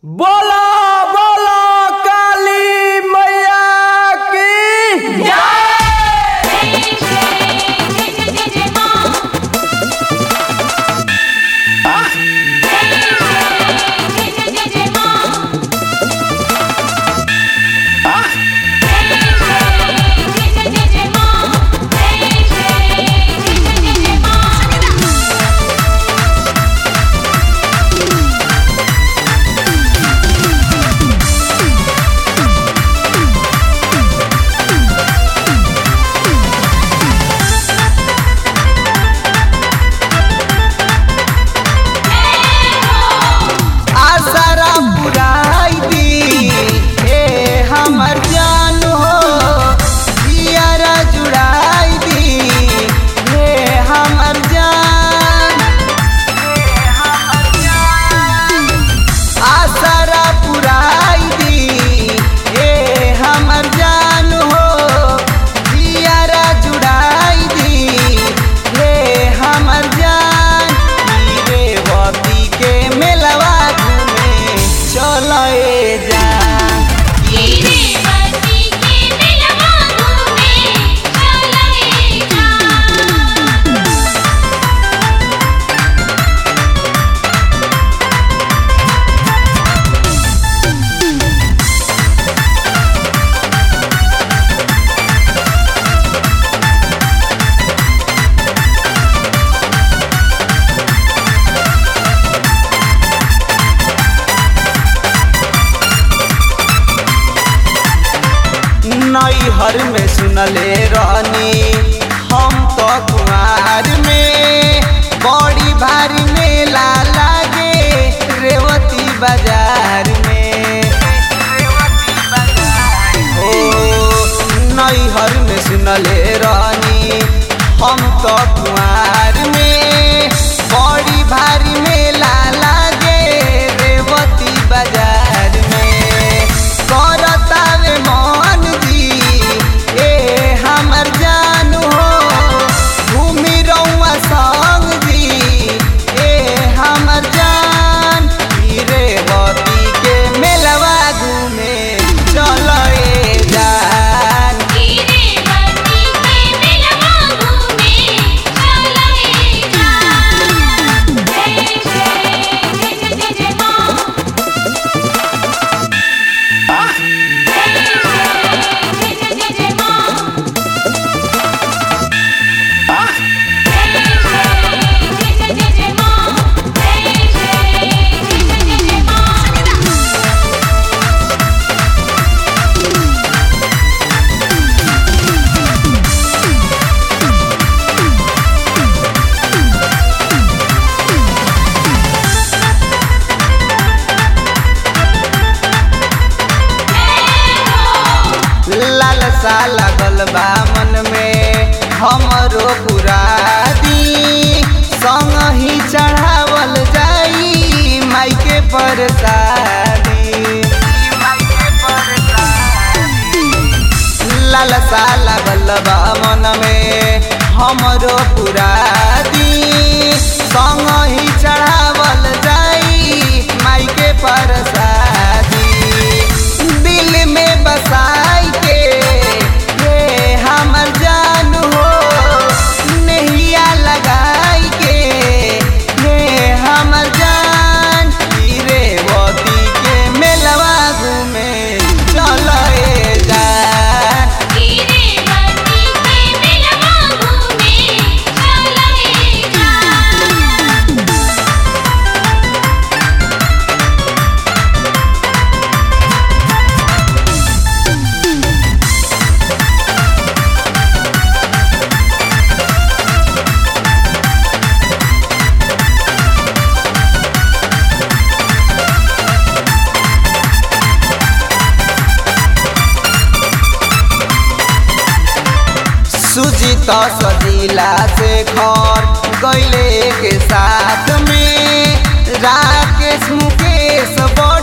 बोला बोला काली मैया की आसरा पुराई दी ए हमर जान हो जियारा जुड़ाई दी ए हमर जान आसरा पुराई दी ए हमर जान हो जियारा जुड़ाई दी ए हमर जान रे बती के मेलवा घूमे चलो ए जान नैहर में सुनले रहनी हम तो कुआर में बड़ी भारी मेला लागे रेवती बाजार में ओ नैहर में सुनले रहनी हम तो कुआर में बड़ी भारी मेला लागे रेवती बाजार में करतावे मन जी ए हमर जान हो घूमी रउआ संग जी ए हमर जान ई रेवती के मेलवा घूमे चल ए जान लालसा लागल बा मन में हमरो पुरादी संग ही चढ़ावल जाई माई के परसादी लालसा लागल बा मन में हमरो पुरादी संग ही चढ़ावल जाई माई के परसादी दिल में बसाई के ये हमर जान हो नैया लगाई के ये हमर जान ई रेवती के मेलवा घूमे चल ए जान सुजीत सजीला से घर गैले के साथ में राकेश मुकेश